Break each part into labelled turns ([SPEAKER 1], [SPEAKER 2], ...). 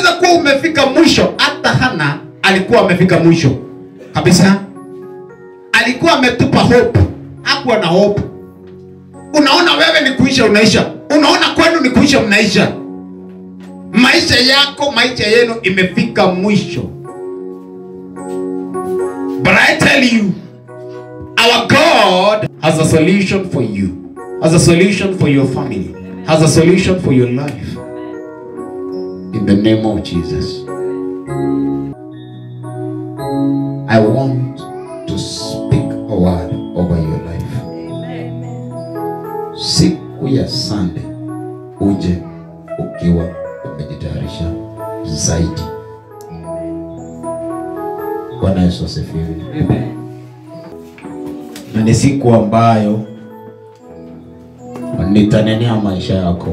[SPEAKER 1] unaweza kuwa umefika mwisho hata hana alikuwa amefika mwisho kabisa alikuwa ametupa hope hakuwa na hope unaona wewe ni kuisha unaisha unaona kwenu ni kuisha mnaisha maisha yako maisha yenu imefika mwisho but i tell you our god has a solution for you has a solution for your family has a solution for your life in the name of jesus i want to speak a word over your life siku ya sande uje ukiwa umejitayarisha zaidi bwana yesu asifiwe na ni siku ambayo nitanenea maisha yako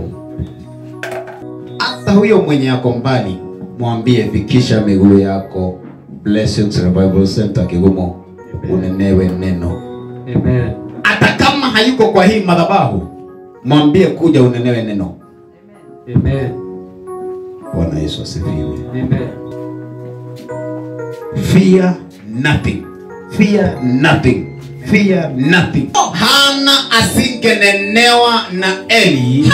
[SPEAKER 1] hata huyo mwenye yako mbali mwambie fikisha miguu yako blessings revival center kigumo unenewe neno
[SPEAKER 2] Amen.
[SPEAKER 1] hata kama hayuko kwa hii madhabahu mwambie kuja unenewe neno
[SPEAKER 2] Amen.
[SPEAKER 1] bwana yesu asifiwe
[SPEAKER 2] Amen.
[SPEAKER 1] fear nothing fear nothing fear nothing hana asingenenewa na eli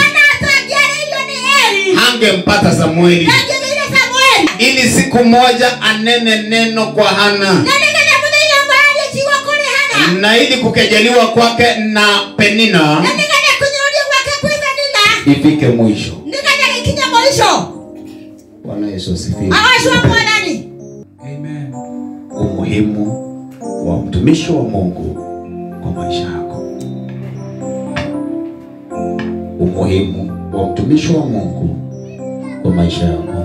[SPEAKER 1] hangempata samueli ili siku moja anene neno kwa hana na ili kukejeliwa kwake na penina ifike mwisho bwana yesu asifiwe
[SPEAKER 2] Amen.
[SPEAKER 1] umuhimu wa mtumishi wa mungu kwa maisha yako umuhimu wa mtumishi wa mungu kwa maisha yako